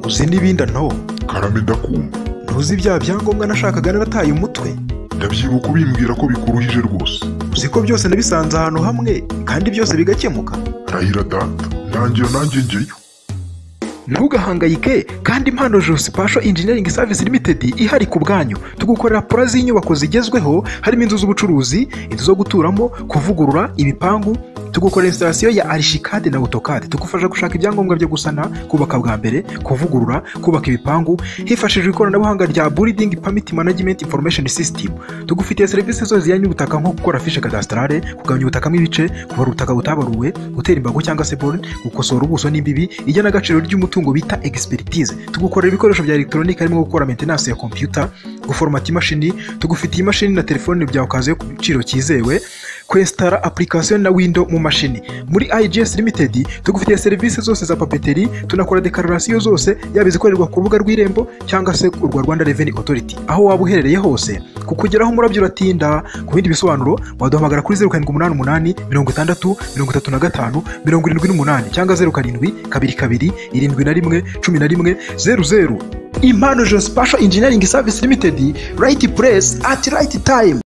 uzi n'ibindi antobo karame ndakumva ntuzi bya byangombwa nashakaga narataye umutwe ndabyibuka ubimbwira ko bikuruhije rwose uzi ko byose nabisanze ahantu hamwe kandi byose bigakemuka rahira data nanjye iyo nanjye ngeyo ntugahangayike kandi impano Jose Pasho Engineering Service Limited ihari ku bwanyu tugukorera pora z'inyubako zigezweho harimo inzu z'ubucuruzi inzu zo guturamo kuvugurura ibipangu tugukorera instalasiyo ya arishikade na otokade tugufasha gushaka ibyangombwa byo gusana kubaka bwa mbere kuvugurura kubaka ibipangu hifashishijwe ikoranabuhanga rya building permit management information system tugufitiye serivisi zose zijyanye n'ubutaka nko gukora fishe kadasitarare kugabanya ubutaka mu ibice kubara ubutaka butabaruwe gutera imbago cyangwa se borne gukosora ubuso n'imbibi igenagaciro ry'umutungo bita expertise tugukorera ibikoresho bya elegitoronike harimo gukora maintenance ya computer guforomata imashini tugufitiye imashini na telefone byawe ukaziyo ku giciro cyizewe kwesitara application na window mu mashini muri IGS Limited tugufitiye serivisi zose za papeteri tunakora dekararasiyo zose yaba izikorerwa ku rubuga rw'irembo cyangwa se urwa Rwanda Revenue Authority aho waba uherereye hose kukugeraho umurabyo uratinda ku bindi bisobanuro waduhamagara kuri zeru karindwi umunani umunani mirongo itandatu mirongo itatu na gatanu mirongo irindwi n'umunani cyangwa zeru karindwi kabiri kabiri irindwi na rimwe cumi na rimwe zeru zeru impano Jose Pasha Engineering Service Limited right place at right time